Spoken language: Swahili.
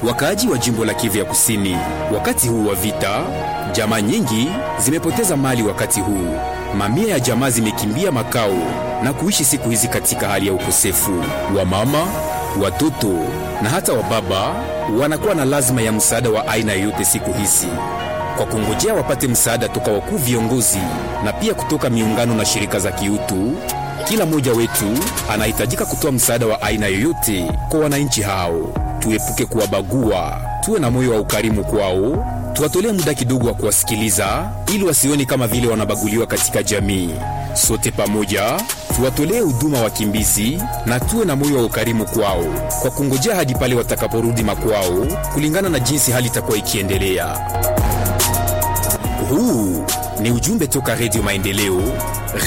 wakaaji wa jimbo la Kivu ya Kusini. Wakati huu wa vita, jamaa nyingi zimepoteza mali. Wakati huu mamia ya jamaa zimekimbia makao na kuishi siku hizi katika hali ya ukosefu. Wamama, watoto na hata wababa wanakuwa na lazima ya msaada wa aina yoyote siku hizi, kwa kungojea wapate msaada toka wakuu viongozi na pia kutoka miungano na shirika za kiutu. Kila mmoja wetu anahitajika kutoa msaada wa aina yoyote kwa wananchi hao. Tuepuke kuwabagua, tuwe na moyo wa ukarimu kwao, tuwatolee muda kidogo wa kuwasikiliza ili wasioni kama vile wanabaguliwa katika jamii. Sote pamoja tuwatolee huduma wakimbizi na tuwe na moyo wa ukarimu kwao, kwa kungojea hadi pale watakaporudi makwao, kulingana na jinsi hali itakuwa ikiendelea. Huu ni ujumbe toka Redio Maendeleo.